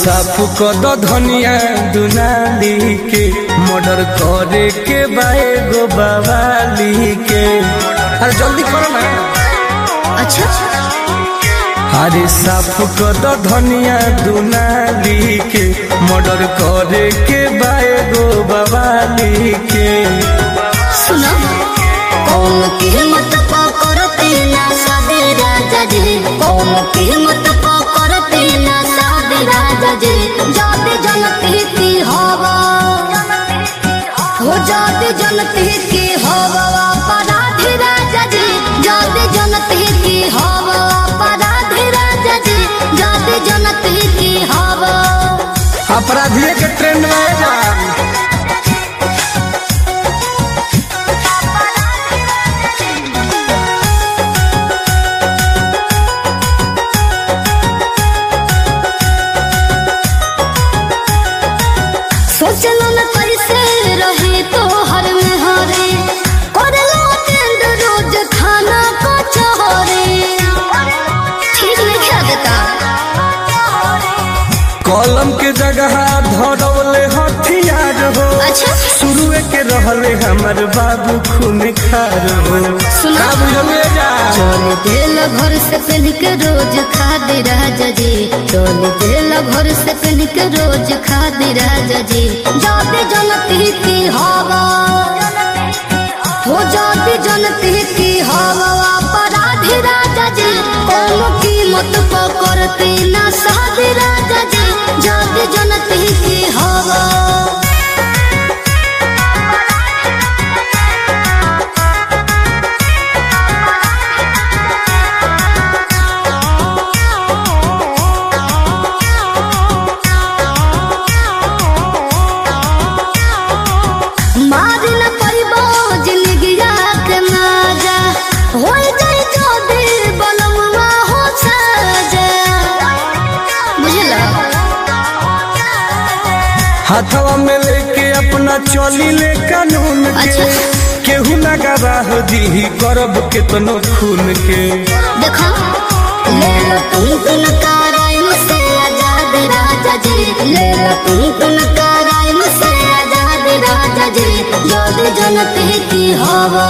साफ कर दो धनिया दुनाली के मर्डर करे के बाए गो बवाली के अरे जल्दी करो ना अच्छा अरे साफ कर दो धनिया दुनाली के मर्डर करे के बाए गो बवाली के सुनो कौन कीमत पकड़ते ना सादे राजा जी कौन कीमत पकड़ते ना सादे राजा जी जाते जनते की हवा हो जाते जनते की हवा अपराधी राजा जी जाते जनते की हवा अपराधी राजा जी जाते जनते की हवा अपराधिये के ट्रेंड में जा सोचलो न कैसे रहे तो हर में हरे करलो टेंड रोज खाना को चहरे ठीक नहीं खा देता कलम के जगह धरौले हथियार हो अच्छा शुरुए के रहले हमर बाबू खून खार हो सुना। का बुझले जा चल दिल भर से पहन के रोज खा दे राजा जी चल दिल भर से पहन के रोज खा दे राजा जी जाते जनती की हवा हो जाती जनती की हवा अपराधी राजा जी कौन कीमत पकड़ते ना साधे राजा जी जाते जनती की हवा मारी न पैबो जिंदगिया के माजा हो जाई जो दिल बलमुआ हो साजा बुझला हाथवा में लेके अपना चली ले कानून के अच्छा। केहू ना गवाह दी करब केतनो खून के देखो ले लो तुम तुम कराइम से आजाद राजा जी ले लो तुम तुम कराइम से आजाद राजा जी जोद जनते की हवा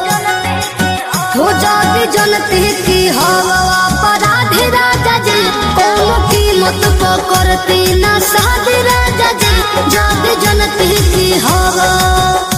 हो जाती जनते की हवा अपराधी राजा जी कौन कीमत पकड़ती ना साधे राजा जी जाते जनते की हवा